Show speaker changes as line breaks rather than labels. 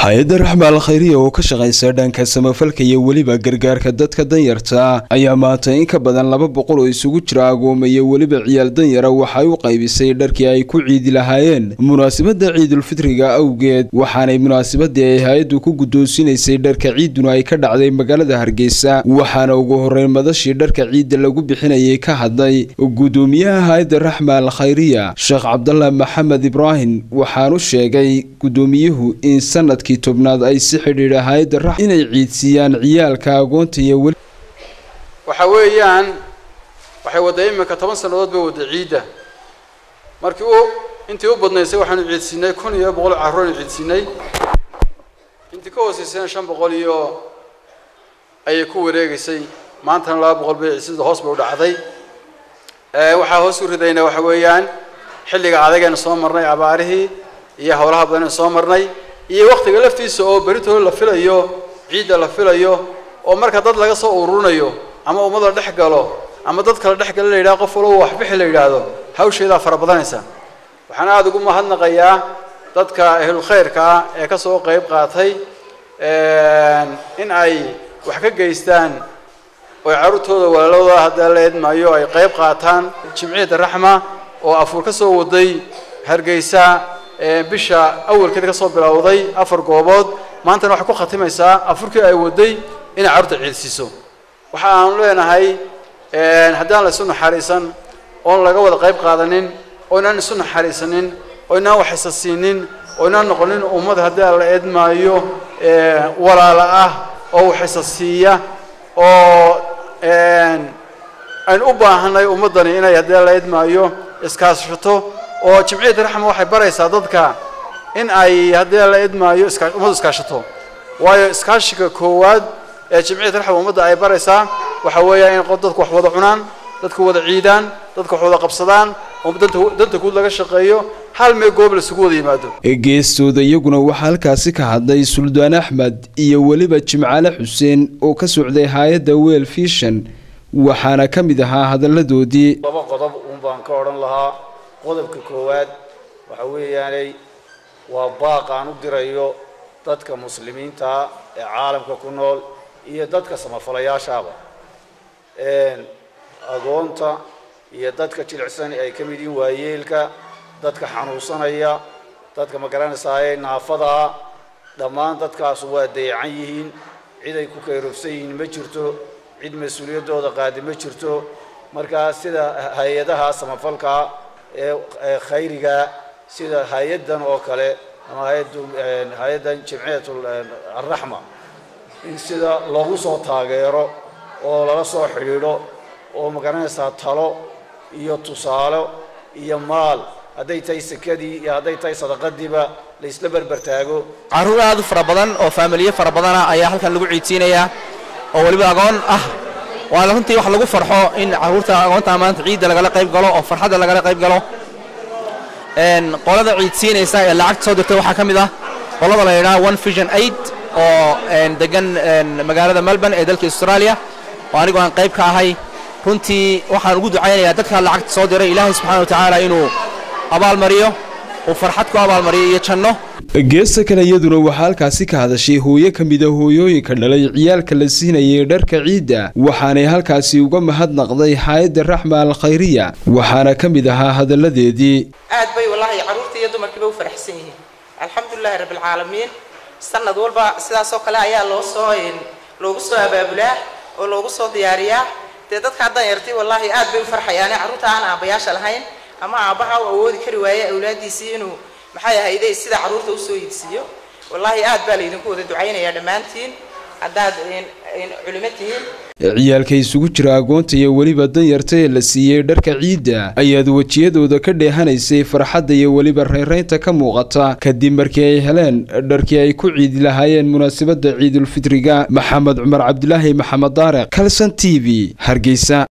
hay-adda raxma al khayriya oo ka shaqaysa dhanka samafalka iyo weliba gargaarka dadka danyarta ayaa maanta in ka badan laba boqol oo isugu jira agooma iyo weliba ciyaal danyara waxay u qaybisay dharkii ay ku ciidi lahaayeen munaasabadda ciidulfitriga awgeed waxaanay munaasabadii ay hay-addu ku guddoonsinaysay dharka ciiduna ay ka dhacday magaalada hargeysa waxaana ugu horreyn madashii dharka ciidda lagu bixinayay ka hadlay guddoomiyaha hay-adda raxma al khayriya sheekh cabdallah maxamed ibraahim waxaanu sheegay guddoomiyuhu in sanadkii tobnaad ay si xidhiidha hay-adda rax inay ciidsiiyaan ciyaalka agoonta iyo weli
waxa weeyaan waxay wadda iminka toban sannadood bay wadda ciidda markii u intii u badnaysay waxaanu ciidsiinay kun iyo boqol carruuraynu ciidsiinay intii ka hooseysayna shan boqol iyo ayay ku wareegaysay maantana laba boqol bay sida hoos bay u dhacday waxaa hoos u ridayna waxa weeyaan xilliga adagaynu soo marnay abaarihii iyo howlaha badan aynu soo marnay iyo waktiga laftiisa oo beritooda la filayo ciidda la filayo oo marka dad laga soo ururinayo ama ummad la dhex galo ama dad kala dhex gala la yidhaha qof walba waxbixi la yidhaahdo hawsheedaa fara badanaysa waxaan aada ugu mahadnaqayaa dadka ahlulkhayrka ah ee ka soo qayb qaatay in ay wax ka geystaan oo carruurtooda walaalooda hadda la eedmaayo ay qayb qaataan jimciyadda raxma oo afuur ka soo waday hargeysa bisha awalkeeda ka soo bilowday afar goobood maantana waxay ku khatimaysaa afurkii ay waday inay carruurta ciidsiiso waxa aanu leenahay haddaan la isu naxariisan oon laga wada qayb qaadanin oo inaan isu naxariisanin oo inaan waxaysa siinin oo inaan noqonin ummad haddii la eedmaayo walaala ah oo waxaysa siiya oo aynu u baahanay ummaddani inay haddii la eedmaayo iskaashato oo jimciyadda raxma waxay baraysaa dadka in ay haddii la idmaayo ummaddu iskaashato waayo iskaashiga koowaad ee jimciyadda raxma ummadda ay baraysaa waxa weeya in dadku wax wada cunaan dadku wada ciidaan dadku wax wada qabsadaan oo danta guud laga shaqeeyo hal mee goob laisugu wada yimaado
geestooda iyaguna waxaa halkaasi ka hadlay suldaan axmed iyo weliba jimcaale xuseen oo ka socday hay-adda weel fishan waxaana ka mid ahaa hadalladoodii
laba qodob uun baan ka odhan lahaa qodobka koowaad waxa weeyaanay waa baaq aan u dirayo dadka muslimiintaa ee caalamka ku nool iyo dadka samafalayaashaaba agoonta iyo dadka jilicsan ay ka mid yihiin waayeelka dadka xanuunsanaya dadka magaranaysaayee naafadaa dhammaan dadkaasu waa dayacan yihiin cid ay ku kayrobsan yihiin ma jirto cid mas-uuliyaddooda qaadi ma jirto markaa sida hay-adaha samafalkaa ee khayriga sida hay-addan oo kale ama hay-addan jimciyat alraxma in sida loogu soo taageero oo lala soo xidhiidho oo magaranaysaa talo iyo tusaale iyo maal hadday tahay sekadii iyo hadday tahay sadaqadiiba la isla berber taago
carruur aad u fara badan oo faamiliye fara badana ayaa halkan lagu ciidsiinayaa oo weliba agoon ah waa runtii wax lagu farxo in carruurta agoonta maanta ciidda lagala qayb galo oo farxadda lagala qayb galo qolada ciidsiinaysa ee lacagta soo dirtay waxaa ka mid ah qolada la yidhaha one vision aid oo degan magaalada melbourne ee dalka australia oo anigu aan qayb ka ahay runtii waxaan ugu ducaynayaa dadka lacagta soo diray ilaahay subxana wa tacaala inuu abaalmariyo uu farxad ku abaalmariyo iyo janno
geesta kale iyaduna waxaa halkaasi ka hadashay hooyo ka mida hooyooyinka dhalay ciyaalka la siinayay dharka ciidda waxaanay halkaasi uga mahadnaqday hay-adda raxma al khayriya waxaana ka mid ahaa hadalladeedii
aad bay wallaahi carruurta iyo dumarkiiba u faraxsan yihiin alxamdulilahi rabbilcaalamiin sanad walba sidaasoo kale ayaa loo soo loogu soo abaabulaa oo loogu soo diyaariyaa dee dadka haddan yartay wallaahi aad bay u farxayaane carruurta aan aabbayaasha lahayn ama aabbaha u awoodi kari waaye awlaaddiisii inuu maxay ahayde sida carruurta usoo iibsiiyo wallaahi aad baa laydinku wada ducaynayaa dhammaantiin haddaad culimo tihiin
ciyaalka isugu jira agoonta iyo weliba danyarta ee la siiyey dharka ciidda ayaad wejiyadooda ka dheehanaysay farxadda iyo weliba reeraynta ka muuqata kadib markii ay heleen dharkii ay ku ciidi lahaayeen munaasabadda ciidulfitriga maxamed cumar cabdilaahi maxamed daareq kalson t v hargeysa